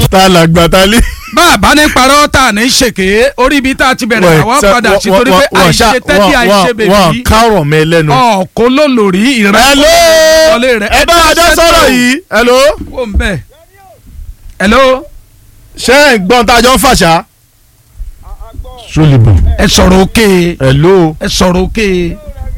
ta la gbà ta lé. bá a bá ní parọ́ tá a ní ṣèké orí ibi tá a ti bẹ̀rẹ̀ àwa padà sí torí pé àìṣe tẹ́tí àìṣe bèbí wọn kárọ̀ mẹ́ lẹ́nu. ọ̀kọ́ ló lórí ìrẹ́ hello wọlé rẹ̀ ẹ bá a dá sọ̀rọ̀ yìí hello. wò ń bẹ̀ hello ṣé ẹ̀ ń gbọ́n tá a jọ ń fàṣà. sólìbọ̀. ẹ sọ̀rọ̀ òkè hello. ẹ sọ̀rọ̀ òkè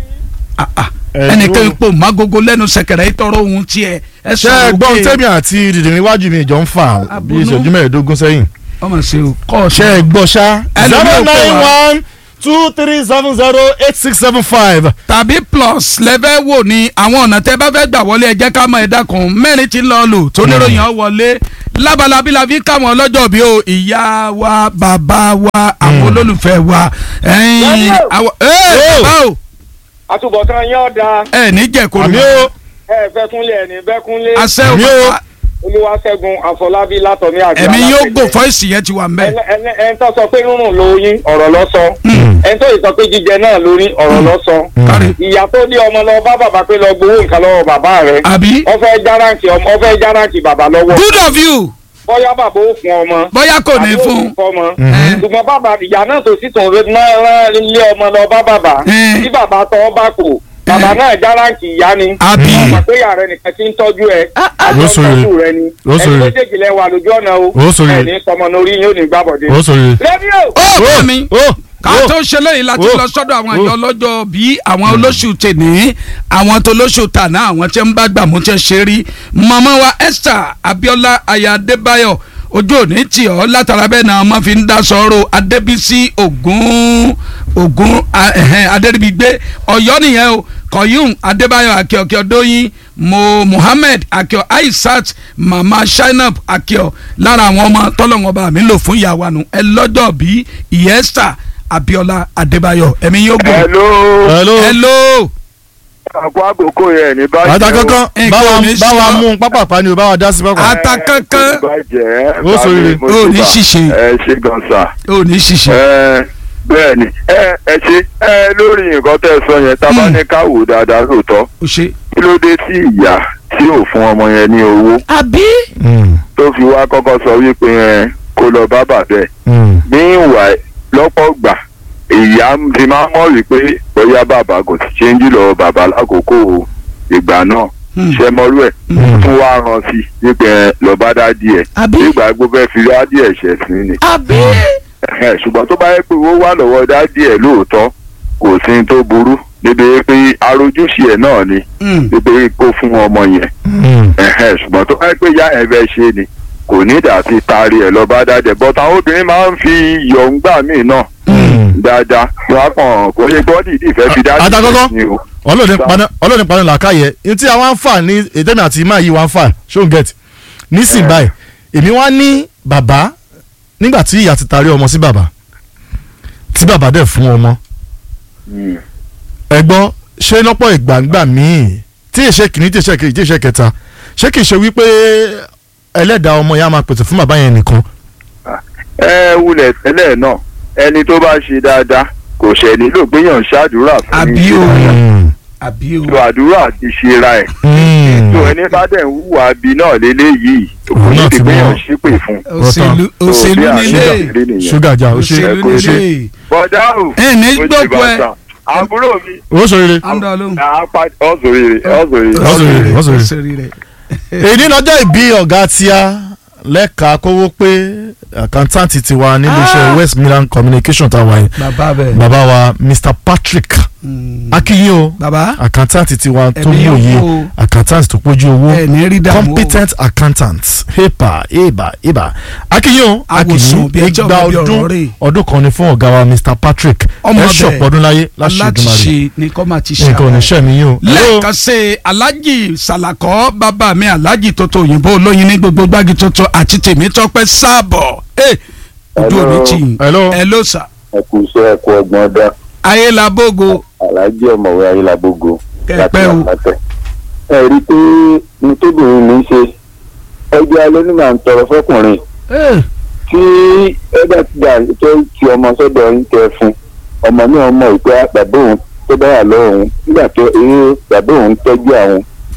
Ah, ah. Hello. ẹnìkan ipò mágogo lẹ́nu sẹ̀kẹ̀rẹ̀ ìtọrọ ohun tiẹ̀ ẹ ṣé ẹ sọ̀rọ̀ gbọ́n òkè tẹ́mi àti dìdìrín iwájú mi jọ ń fà bí Àbùnú. ìṣẹ́jú mẹ́ẹ̀ẹ́dógún sẹ́yìn. ọmọ sí o kọ́ ṣé ẹ gbọ́ ṣá. Ẹlòmíì zero ò pè nine wá. one two three seven zero eight six seven five. tàbí plus lẹ́fẹ́ wò ní àwọn ọ̀nà tẹ́ bá fẹ́ gbà wọlé ẹ jẹ́ ká mọ ẹ̀dá kan mẹ́rin tí ń lọ lò tó níròyìn ọ wọlé lábalábí la fi káwọn ọlọ́jọ́ bí o ìyá wa bàbá wa àwọn olólùfẹ́ wa ẹ̀yìn Daniel. àwọn ẹ̀ bàbá o àtúbọ̀tán yín ọ̀dà ẹ̀ ní jẹ̀kọ́ àmì o ẹ fẹ́kúnlé ẹ̀ ní bẹ́kúnlé àṣẹ o Àmì o. bàbá olúwaṣẹ́gun àfọlábí látọ̀mí àgbà ẹ̀mí yóò alágbègbè. gbò fọ́ìsì yẹn ti wà ń bẹ̀ ẹn ẹn- ẹn tó sọ pé rúrùn lóyún ọ̀rọ̀ lọ sọ ẹn tó yìí sọ pé jíjẹ náà lórí ọ̀rọ̀ lọ sọ kárí ìyá tó dé ọmọ lọ bá bàbá pé lọ gbowó nǹkan lọ́wọ́ bàbá rẹ̀ àbí wọ́n fẹ́ járáǹtì ọmọ wọ́n fẹ́ járáǹtì bàbá lọ́wọ́ good of you bóyá bàbá ó fún ọmọ bóyá kò ní bàbá ó fún sì fọmọ Mhm. ṣùgbọ́n bàbá ìyá náà tó sì tún rẹ náà rán ilé ọmọ lọ bá bàbá Mhm. tí bàbá tọ́ bá kò bàbá náà járáǹtì ìyá ni àbí ọmọ pé ìyá rẹ nìkan ti ń tọ́jú ẹ àjọ Ó ń sòrè. tọ́jú rẹ ni Ó ẹni sòrè. méjèèjì lẹ wà lójú ọ̀nà o Ó sòrè. ẹni sọmọ lórí yóò ní gbàbọ̀dé. ó sọ yìí. rédíò ó bá mi ó ká tó ṣe lẹ́yìn láti Oh. lọ sọ́dọ̀ àwọn Oh. ìjọ lọ́jọ́ bí àwọn olóṣù tèní àwọn tó lóṣù tàná àwọn tí ń bá gbàmú tí ń ṣe rí màmá wa Esther Abiola aya Adébáyọ̀ ojú òní tì ọ́ látara bẹ́ẹ̀ náà wọ́n fi ń dá sọ́rọ̀ Adébísí Ògún Ògún a- ẹ̀hẹ́n, Adéríbigbé Ọ̀yọ́ nìyẹn o Koyum Adébáyọ̀ akíọ̀kíọ̀ dóyin mo Muhammed akíọ̀ Aisat mama Shainab akíọ̀ lára àwọn ọmọ tọ́lọ́wọ́n bá mi lò fún ìyàwó àánú ẹ lọ́jọ́ bí ìyá Esther Abiola Adébáyọ̀ ẹ̀mí yóò gbọ́. hello hello. hello àkó àkókò yẹn ní báyìí. ata kankan Nǹkan báwa ò ní báwa ṣe ọ́. mú un pápápá ni o báwa dá sí pápá. ata kankan bàjẹ́ Ó sòrè. Ó ní ṣìṣe. ẹ ṣe gan sa. ò ní ṣiṣẹ́. ẹ bẹ́ẹ̀ ni ẹ ẹ ṣe ẹ lórí nǹkan tẹ́ ẹ sọ yẹn tá a bá Hmm. ní ká wò dáadáa lóòótọ́ o ṣe. kí ló dé tí ìyá tí ò fún ọmọ yẹn ní owó àbí. Mm, tó fi wá kọ́kọ́ sọ wípé ẹ kó lọ bá bàbá ẹ̀ mm, ní ìwà lọ́pọ̀ gbà ìyá ti máa mọ̀ wípé bóyá bàbá kò sì ṣe ń jùlọ bàbá lákòókò ìgbà náà Hmm. ṣe mọ́rú ẹ̀ mm. tún wá rán sí wípé ẹ lọ bá dá díẹ̀ àbí. nígbà gbogbo ẹ fi dá díẹ̀ ṣẹ̀ sí ni àbí. Ẹ̀hẹ̀, ṣùgbọ́n tó bá yẹ pé owó wà lọ́wọ́ dá díẹ̀ lóòótọ́ kò sí ní tó burú níbi pé arójúṣe ẹ̀ náà ni níbi kó fún ọmọ yẹn Mm. Ẹ̀hẹ̀, ṣùgbọ́n tó bá yẹ pé ìyá ẹ̀ fẹ́ ṣe ni kò ní ìdá ti taari ẹ̀ lọ bá dá díẹ̀ bọ́t àwọn obìnrin máa ń fi yọ̀ǹgbà míì náà Mm. dáadáa wọn á kàn kó ṣe gbọ́dì ìdí ìfẹ́ fi dá díẹ̀ Àtàkọ́kọ́. ni o. ọlọ́ọ̀ni Sa- paná ọlọ́ọ̀ni paná làákàyè ní tí àwọn àǹfà ní ètèmi àti ìmá yìí wà ń fà ṣó ń gẹ̀t nísìnyí báyìí èmi wá ní bàbá nígbà tí ìyá ti tarí ọmọ sí bàbá tí bàbá dẹ̀ fún ọmọ Mm. ẹ̀gbọ́n ṣé lọ́pọ̀ ìgbàǹgbà míì tí ìṣe kìíní tí ìṣe kejì tí ìṣe kẹta ṣé kìí ṣe wípé ẹlẹ́dàá ọmọ yẹn á máa pèsè fún bàbá yẹn nìkan ẹ wulẹ̀ tẹ́lẹ̀ náà ẹni tó bá ṣe dáadáa kò ṣẹ̀ nílò gbéyàn ṣáàdúrà fún Àbí ní o. ṣe dáadáa. àbí o. tó àdúrà ti ṣe ra ẹ̀ Mm. tó ẹni bá dẹ̀ ń hùwà bí náà léléyìí kò Òun náà ní ti ti gbéyàn mọ̀. ṣépè fún. òṣèlú òṣèlú bí àṣírí nílé àṣírí nìyẹn. ṣúgà jà ó ṣe òṣèlú ó ṣe nílé. bọ́dá o ẹ ní mo ti gbókù ẹ. bàtà. àbúrò mi ó sọ rere amúdàlú. ọ̀sọ̀rẹ̀ ọ̀sọ̀rẹ̀ Ó sọ rere, ó sọ rere. òṣèré rẹ. èyí lọ́jọ́ ìbí ọ̀gá tíá lẹ́ka kówó pé àkántáǹtì tiwa nílé iṣẹ́ Ah. West Midland Communication tàwa yìí bàbá bẹ. bàbá wa Mr Patrick Mm. akínyìn o bàbá àkántáǹtì tiwa tó Ẹ̀mí yóò mòye kú o. àkántáǹtì tó pójú owó ẹ ní rí dààmú o. competent accountant hepa eba eba akínyìn o Àwòsàn bí akínyìn ẹjọ́ igba bí ọ̀rọ̀ ọdún rẹ̀. ọdún kan ni fún ọ̀gá wa Mr Patrick Ọmọ ẹ bẹ̀. ṣọ̀pọ̀ ọdún láyé láṣẹ láti ìdúmọ̀rẹ́ ṣe ní kọ́ máa ti ṣe nǹkan ò ní àwọn. ṣẹ́ mi yín o. Hello? lẹ́ẹ̀kan ṣe alájì sàlàkọ́ bàbá mi alájì tótó òyìnbó olóyin ní gbogbo gbági tuntun àti tèmi tọpẹ́ sáàbọ̀ ẹ ojú Hello. òní tì yín Hello. ẹ ló sà ẹ kú iṣẹ́ ẹ kú ọgbọ́n dá ayélabógo aláàjì ọ̀mọ̀wé ayélujábógo Kẹ̀pẹ́ o. ẹ rí i pé ní tóbìnrin mi ń ṣe ẹgbẹ́ alẹ́ ní màá ń tọrọ fọkùnrin tí ẹgbẹ́ ti dà tó ti ọmọ sọ́dọ̀ ń tẹ fún ọmọ náà mọ̀ pé bàbá òun tó bá wà lọ́wọ́ òun nígbà tó eré bàbá òun tọ́jú àwọn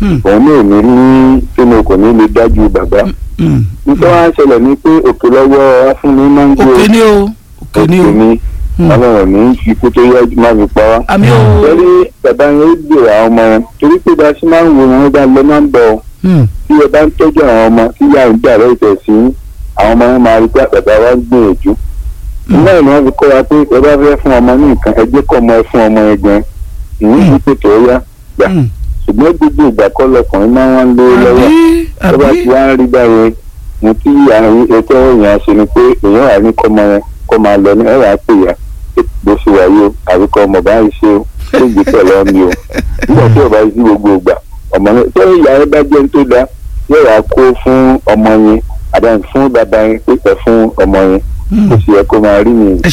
Hmm. òun náà ní ní sínú kò ní lè dájú bàbá Hmm. nítorí wọn á ṣẹlẹ̀ ní pé òkè lọ́wọ́ afúnni máa ń gbé òkè ni o òkè ni o ní Hmm. ọlọ́run ní ikú tó yẹ má fi pa wá. àmì o torí bàbá yẹn ó gbèrò àwọn ọmọ yẹn torí pé bá a ṣe máa ń wo wọn bá lọ máa ń bọ̀ ọ́ Hmm. tí ẹ bá ń tọ́jú àwọn ọmọ tí ìyá ń dà lọ́jọ́ sí àwọn ọmọ yẹn máa rí pé bàbá wa ń gbìyànjú. náà ni wọ́n fi kọ́ wa pé ẹ bá fẹ́ fún ọmọ ní nǹkan ẹ jẹ́ kọ́ ọmọ ẹ fún ọmọ ẹ gan ìyẹn ní pètè ó yá gbà Hmm. ṣùgbọ́n gbogbo ìgbà kọ́ lọkùnrin máa ń wá ń lé lọ́wọ́ àbí tó bá àbí ti wá ń rí báyẹn mo tí àwọn ètò èèyàn ṣe ni pé èèyàn wà ní kọ́mọ yẹn kọ́ máa lọ ní ẹ̀rọ àpè yá bó ṣe wáyé o àbíkọ́ ọmọ bá ń ṣe o tó gbé pẹ̀lú ọmọ o nígbà tí ọba sí gbogbo ìgbà ọmọ yẹn tó ìyá rẹ bá jẹ́ ní tó dáa yóò wá kó fún ọmọ yẹn àdáyé fún bàbá yẹn pípẹ́ fún ọmọ yẹn kó sì yẹ kó máa rí nìyẹn. ẹ